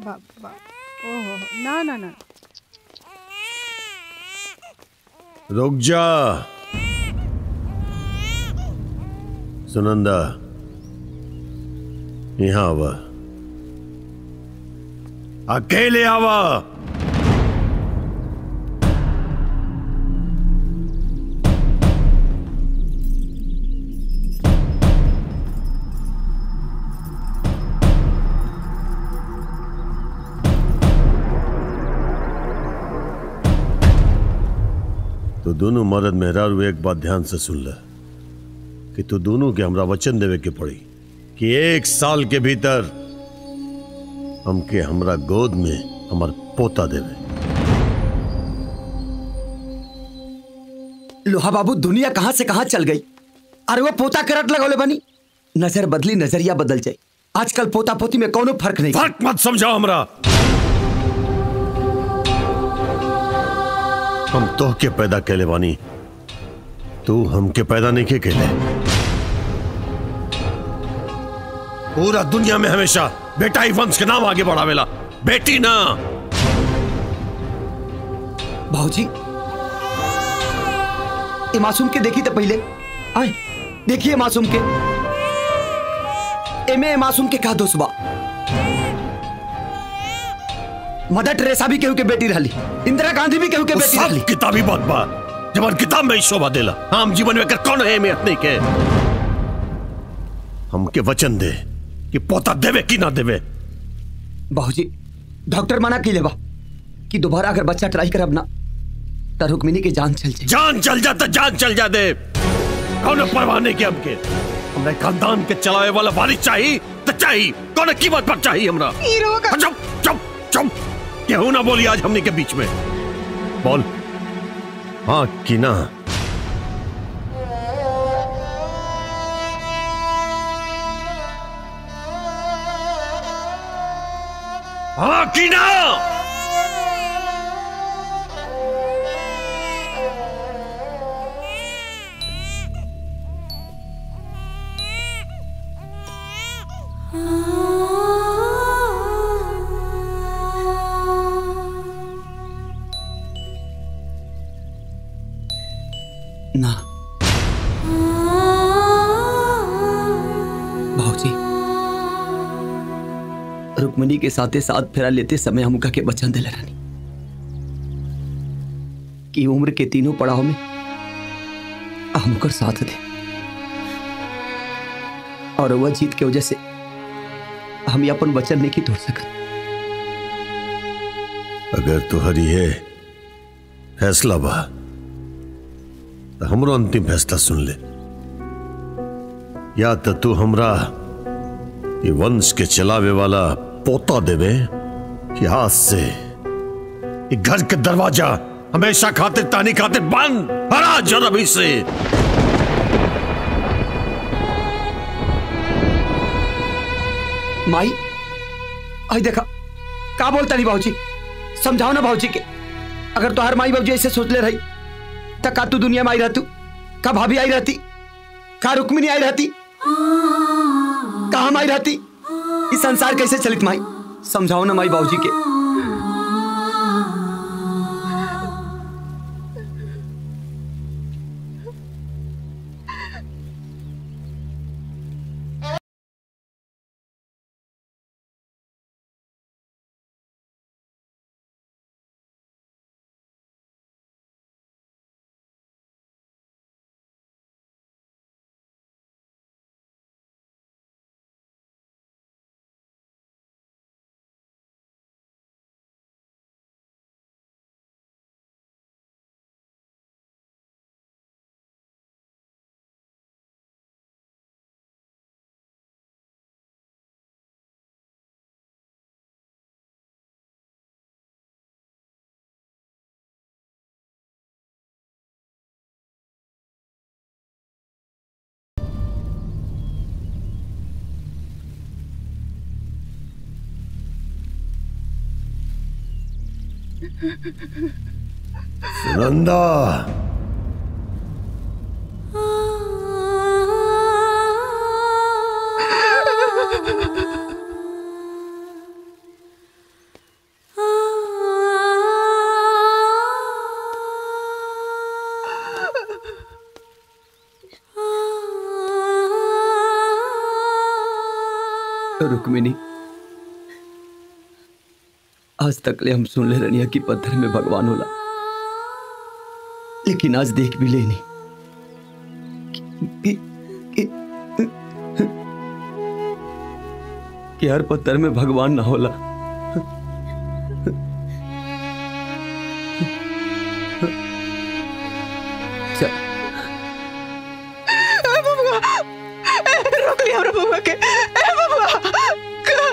बाप बाप ओहो ना ना ना रुक जा सुनंदा यहां आवा अकेले आवा तो दोनों मर्द मेहरारू एक बात ध्यान से सुन ले कि तू दोनों के हमरा वचन देवे के पड़ी कि एक साल के भीतर हमके हमरा गोद में हमर पोता देवे लोहा बाबू दुनिया कहां से कहां चल गई अरे वो पोता करट लगौले बनी नजर बदली नजरिया बदल जाए आजकल पोता पोती में कोनो फर्क नहीं फर्क मत समझाओ हमरा हम तो के पैदा कैले बानी तू हमके पैदा नहीं के कैले पूरा दुनिया में हमेशा बेटा ही वंश के नाम आगे बढ़ावेला बेटी ना भाजी ये मासूम के देखी तो पहले आए देखिए मासूम के एमे ए मासूम के का दोष बा मदर टेरेसा भी केहू के बेटी रहली इंदिरा गांधी भी केहू के वो बेटी सब रहली किताबी बात बा जब किताब में ही शोभा देला आम जीवन में कर कौन है अहमियत नहीं के हमके वचन दे कि पोता देवे कि ना देवे बाबूजी डॉक्टर मना की लेबा कि दोबारा अगर बच्चा ट्राई करब ना तो रुक्मिनी की जान चल जाए जान चल जा तो जान चल जा दे कौन परवाह नहीं के हमके हमने खानदान के चलावे वाला वारिस चाहिए तो चाहिए कौन कीमत पर चाहिए हमरा हीरो का चुप चुप चुप केहू ना बोली आज हमने के बीच में बोल हाँ कि ना हाँ कि ना ना भाजी रुक्मणी के साथे साथ फेरा लेते समय हम के वचन दिले रानी कि उम्र के तीनों पड़ाव में हमकर साथ दे और वह जीत के वजह से हम ये अपन वचन नहीं तोड़ सकत अगर तुहरी है फैसला बा तो हमरो अंतिम फैसला सुन ले या तो तू हमरा ये वंश के चलावे वाला पोता देवे कि आज से ये घर के दरवाजा हमेशा खातिर तानी खातिर बंद हरा जर अभी से माई आई देखा का बोलता नहीं बाबूजी समझाओ ना बाबूजी के अगर तो हर माई बाबूजी ऐसे सोच ले रही तो का तू दुनिया में आई रहतू का भाभी आई रहती का रुक्मिनी आई रहती का हम आई रहती इस संसार कैसे चलित माई समझाओ ना माई बाबूजी के सुनंदा रुक्मिनी आज तक ले हम सुन ले रनिया कि पत्थर में भगवान होला लेकिन आज देख भी लेनी कि, कि, कि हर पत्थर में भगवान ना होला चल रोक लिया हमरा बबुआ के ए बबुआ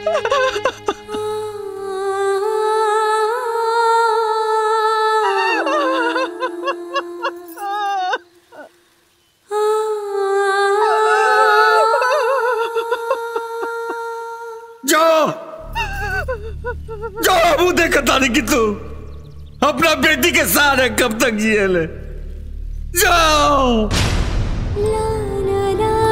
जाओ जाओ अबू देखता नहीं कि तू अपना बेटी के साथ है कब तक जिए ले जाओ